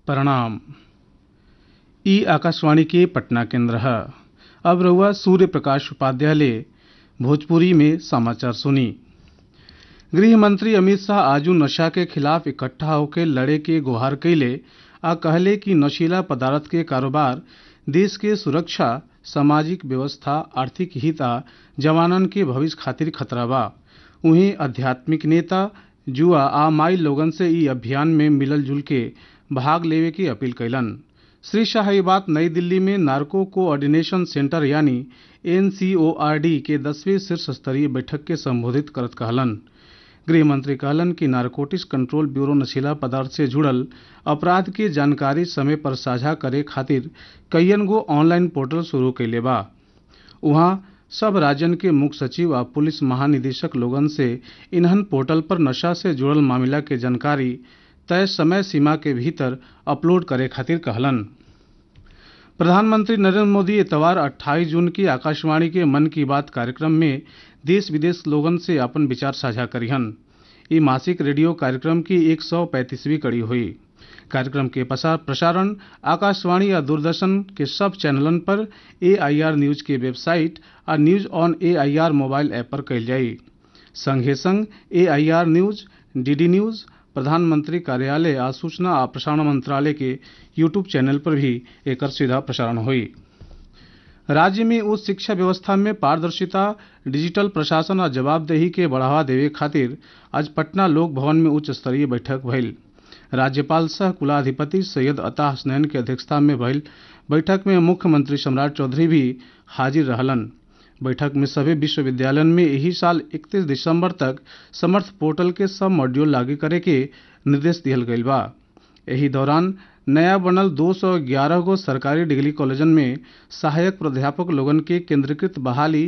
प्रणाम ई आकाशवाणी के पटना केंद्र है अब रहुआ सूर्य प्रकाश उपाध्याय भोजपुरी में समाचार सुनी गृह मंत्री अमित शाह आजू नशा के खिलाफ इकट्ठा होकर लड़े के गुहार कैले आ कहले कि नशीला पदार्थ के कारोबार देश के सुरक्षा सामाजिक व्यवस्था आर्थिक हित आ जवानन के भविष्य खातिर खतरा बा उहीं आध्यात्मिक नेता जुआ आ माई लोगन से ई अभियान में मिलल जुल के भाग लेवे की अपील कैलन श्री शाह ये बात नई दिल्ली में नार्को कोऑर्डिनेशन सेंटर यानी एनसीओआरडी के दसवीं शीर्ष स्तरीय बैठक के संबोधित करत कहलन गृह मंत्री कहलन कि नारकोटिक्स कंट्रोल ब्यूरो नशीला पदार्थ से जुड़ल अपराध के जानकारी समय पर साझा करे खातिर कईयन गो ऑनलाइन पोर्टल शुरू कैले बा उहाँ सब राज्यन के मुख्य सचिव आ पुलिस महानिदेशक लोगन से इन्हन पोर्टल पर नशा से जुड़ल मामला के जानकारी तय समय सीमा के भीतर अपलोड करे खातिर कहलन प्रधानमंत्री नरेंद्र मोदी इतवार 28 जून की आकाशवाणी के मन की बात कार्यक्रम में देश विदेश लोगन से अपन विचार साझा करिहन ई मासिक रेडियो कार्यक्रम की 135वीं कड़ी हुई कार्यक्रम के प्रसारण आकाशवाणी या दूरदर्शन के सब चैनलन पर एआईआर न्यूज के वेबसाइट आ news on AIR mobile app पर कयल जाई संगे संग एआईआर न्यूज डीडी न्यूज प्रधानमंत्री कार्यालय आ सूचना आ प्रसारण मंत्रालय के यूट्यूब चैनल पर भी एकर सीधा प्रसारण हुई राज्य में उच्च शिक्षा व्यवस्था में पारदर्शिता डिजिटल प्रशासन और जवाबदेही के बढ़ावा देवे खातिर आज पटना लोक भवन में उच्च स्तरीय बैठक भइल राज्यपाल सह कुलाधिपति सैयद अता हसनैन के अध्यक्षता में भइल बैठक में मुख्यमंत्री सम्राट चौधरी भी हाजिर रहलन बैठक में सभी विश्वविद्यालयन में यही साल 31 दिसंबर तक समर्थ पोर्टल के सब मॉड्यूल लागू करे के निर्देश दिहल गईल बा एही दौरान नया बनल 211 गो सरकारी डिग्री कॉलेजन में सहायक प्राध्यापक लोगन के केंद्रीकृत बहाली